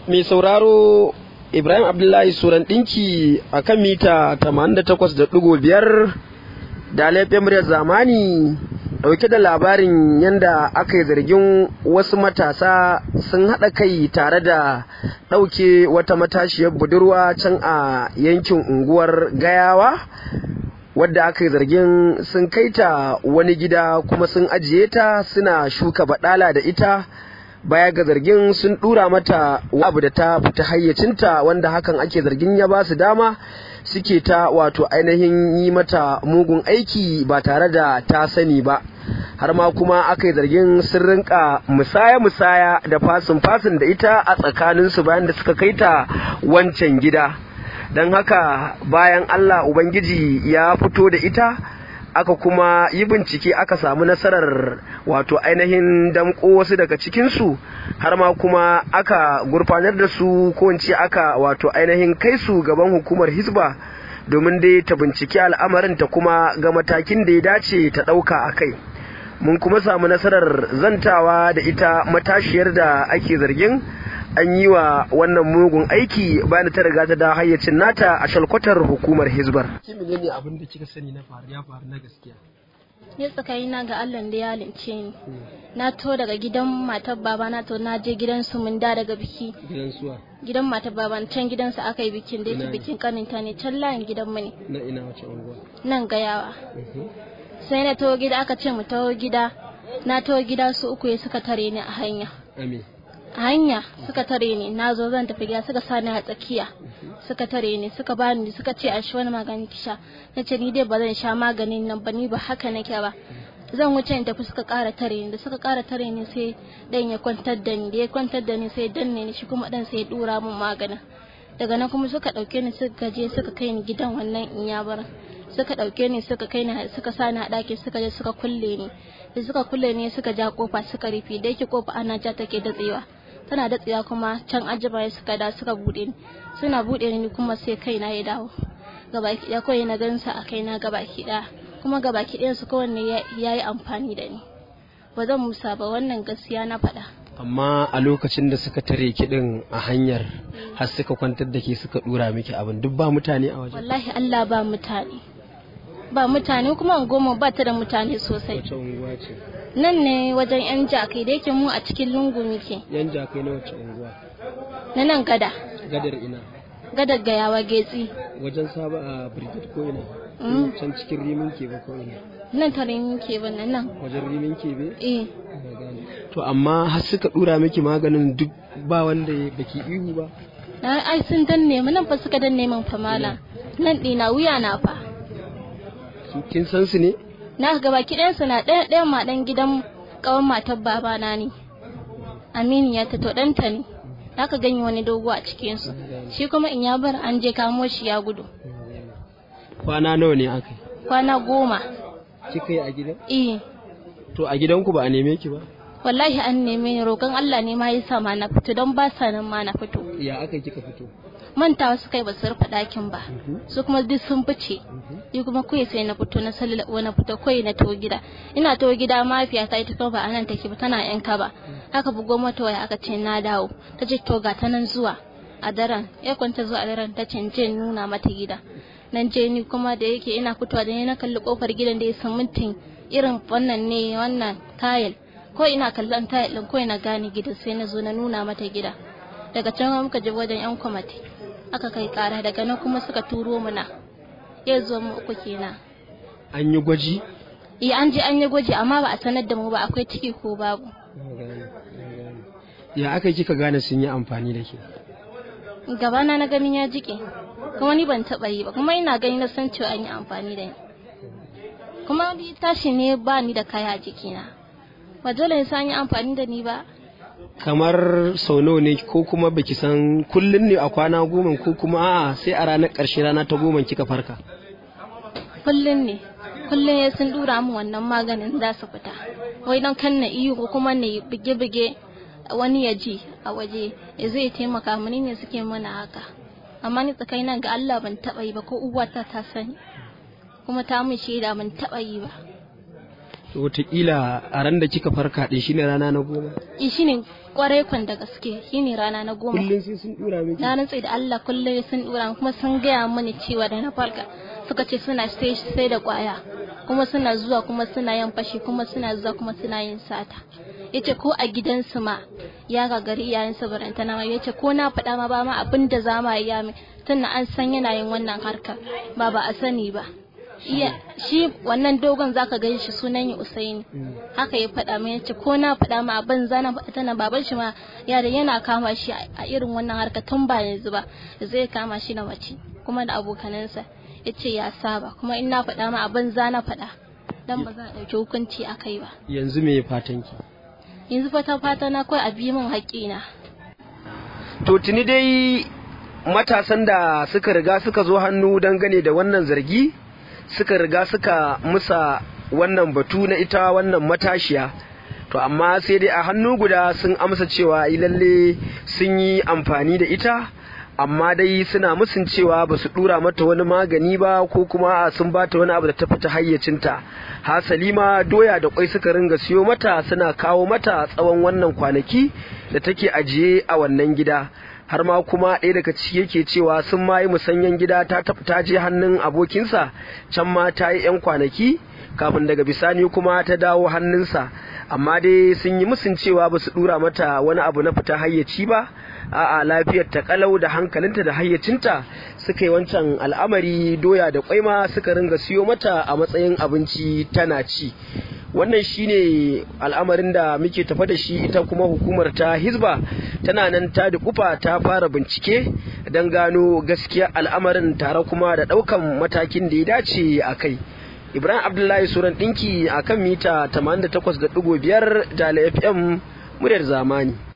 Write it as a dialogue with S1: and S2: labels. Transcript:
S1: mai sauraro Ibrahim Abdullahi Suran ɗinki a kan mita 88.5 da laifin muryar zamani ɗauke da labarin yadda aka yi zargin wasu matasa sun haɗa kai tare da ɗauke wata matashiyar budurwa can a yankin unguwar gayawa wadda aka yi zargin sun kai ta wani gida kuma sun ajiye ta suna shuka baɗala da ita baya ga zargin sun dura mata abu da ta fita hayyacinta wanda hakan ake zargin ya ba su dama suke ta wato ainihin yi mata mugun aiki ba tare da ta sani ba har ma kuma aka yi zargin sun rinka musaya-musaya da fasin-fasin da ita a tsakaninsu bayan da suka kai ta wancan gida don haka bayan allah ubangiji ya fito da ita aka kuma yi bincike aka samu nasarar wato ainihin damko wasu daga cikinsu har ma kuma aka gurfanar da su ko aka wato ainihin kai su gaban hukumar hisba domin dai ta binciki al'amarin ta kuma ga matakin da ya dace ta ɗauka a kai mun kuma samu nasarar zantawa da ita matashiyar da ake zargin an yi wa wannan mugun aiki bayan ta riga ta da hayyacin nata a shalkwatar hukumar hizbar. Ki menene abin da kika sani na faru ya faru na gaskiya?
S2: Ni tsakanina ga Allah da ya lince ni. Na to daga gidan matar baba na to na je gidan su mun da daga biki.
S1: Gidan suwa?
S2: Gidan matar baba can gidan su aka yi bikin da yake bikin kaninta ne can layin gidan mu ne.
S1: Na ina wace unguwa?
S2: Nan gayawa. Sai na to gida aka ce mu taho gida. Na to gida su uku ya suka tare ni a hanya.
S1: Amin.
S2: hanya suka tare ni na zo zan tafi gida suka sani a tsakiya suka tare ni suka bani suka ce a shi wani magani ki sha na ce ni dai ba zan sha maganin nan ba ni ba haka nake ba zan wuce in tafi suka ƙara tare ni da suka ƙara tare ni sai dan ya kwantar da ni da ya kwantar da ni sai danne ni shi kuma dan sai ya dura min maganin daga nan kuma suka ɗauke ni suka je suka kai ni gidan wannan inyabaran suka ɗauke ni suka kai ni suka sa ni a ɗaki suka je suka kulle ni da suka kulle ni suka ja kofa suka rufe da yake kofa ana ja take datsewa tana datsewa kuma can ajiba ya suka da suka bude ni suna bude ni kuma sai kaina ya dawo gabaki ɗaya kawai na gansa a kaina gabaki ɗaya kuma gabaki ɗayan su kowanne ya yi amfani da ni ba zan musa ba wannan gaskiya na faɗa
S1: amma a lokacin da suka tare kiɗin a hanyar har suka kwantar da ke suka ɗura miki abin duk ba mutane a wajen
S2: wallahi Allah ba mutane ba mutane kuma goma ba ta da mutane sosai
S1: wace unguwa ce
S2: nan ne wajen yan jakai da yake mu a cikin lungu muke
S1: yan jakai na wace unguwa
S2: na nan gada
S1: gadar ina
S2: gadar gayawa getsi
S1: wajen saba a brigade ko ina can cikin rimin kebe ko ina
S2: nan ta rimin kebe nan nan
S1: wajen rimin kebe
S2: eh
S1: to amma har suka dura miki maganin duk ba wanda baki ihu ba
S2: na ai sun danne mu nan fa suka danne min fa mala nan dina wuya na fa
S1: kin san su ne
S2: na ga baki ɗayan su na ɗaya ɗaya ma ɗan gidan ƙawan matar babana ne aminiya ta to ɗanta ne aka ganye wani dogo a cikin su shi kuma in ya bar an je kamo shi ya gudu
S1: kwana nawa ne aka
S2: kwana goma
S1: kika yi a gidan
S2: eh
S1: to a gidanku ba a neme ki ba
S2: wallahi an neme ni roƙon Allah ne ma yasa ma na fito don ba sa nan ma na fito
S1: ya aka kika fito
S2: mantawa su kai ba su rufe ɗakin ba su kuma duk sun fice ni kuma kuwa sai na fito na salila na fito kawai na to gida ina to gida mafiya ta ita kuma ba anan take ba tana yanka ba haka bugo mata waya aka ce na dawo ta ce to ga ta nan zuwa a daren ya kwanta zuwa a daren ta ce je nuna mata gida nan je ni kuma da yake ina fitowa da ni na kalli kofar gidan da ya san mintin irin wannan ne wannan tayil ko ina kallon tayil din ko ina gane gidan sai na zo na nuna mata gida daga can muka je wajen yan kwamati aka kai kara daga nan kuma suka turo mu na ya zo mu uku kenan
S1: an yi gwaji
S2: eh an je an yi gwaji amma ba a sanar da mu ba akwai ciki ko babu
S1: ya aka kika gane sun yi amfani da ke
S2: gabana na ganin ya jike kuma ni ban taba yi ba kuma ina gani na san cewa an yi amfani da ni kuma ni tashi ne ba ni da kaya a jikina ba dole sai an yi amfani da ni ba
S1: kamar sau nawa ne ko kuma baki san kullun ne a kwana goma ko kuma a'a sai a ranar ƙarshe rana ta goma kika farka
S2: kullun ne kullun ya sun dura mu wannan maganin za su fita wai don kan na iyo ko kuma na bige-bige wani ya ji a waje ya zai taimaka mani ne suke mana haka amma ni tsakaina ga Allah ban taba yi ba ko uwata ta sani kuma ta mun shaida ban taba yi ba
S1: wataƙila a ran da kika farka ɗin shine rana na goma
S2: i shine kwarai kwan da gaske shine rana na goma
S1: kullum sai sun dura miki
S2: na rantse da Allah kullum sun dura kuma sun gaya mani cewa da na farka suka ce suna sai sai da kwaya kuma suna zuwa kuma suna yin fashi kuma suna zuwa kuma suna yin sata yace ko a gidansu ma ya gagari iyayen sa barantana ma yace ko na faɗa ma ba ma abin da za ma yi ya mai tunda an san yana yin wannan harkar ba ba a sani ba iya shi wannan dogon zaka gan shi sunan ya Usaini haka ya faɗa min yace ko na faɗa ma abin zana faɗa tana baban shi ma yare yana kama shi a irin wannan harka tun ba yanzu ba zai kama shi da mace kuma da abokanansa yace ya saba kuma in na faɗa ma abin zana faɗa dan ba za a ɗauki hukunci a kai ba
S1: yanzu me fatan ki
S2: yanzu fata fata na kawai a bi min haƙƙina
S1: to tuni dai matasan da suka riga suka zo hannu dangane da wannan zargi suka riga suka musa wannan batu na ita wannan matashiya to amma sai dai a hannu guda sun amsa cewa lalle sun yi amfani da ita amma dai suna musun cewa ba su dura mata wani magani ba ko kuma sun bata wani abu da ta fita hayyacinta hasali ma doya da kwai suka ringa siyo mata suna kawo mata tsawon wannan kwanaki da take ajiye a wannan gida har ma kuma ɗaya daga ciki yake cewa sun ma yi musanyen gida ta ta je hannun abokinsa can ma ta yi 'yan kwanaki kafin daga bisani kuma ta dawo hannunsa amma dai sun yi musun cewa ba su dura mata wani abu na fita hayyaci ba a'a lafiyar ta kalau da hankalinta da hayyacinta suka yi wancan al'amari doya da kwaima suka ringa siyo mata a matsayin abinci tana ci wannan shine al'amarin da muke tafa da shi ita kuma hukumar ta hizba tana nan ta dukufa ta fara bincike don gano gaskiya al'amarin tare kuma da ɗaukan matakin da ya dace a kai ibrahim abdullahi suran ɗinki a kan mita 88.5 da fm muryar zamani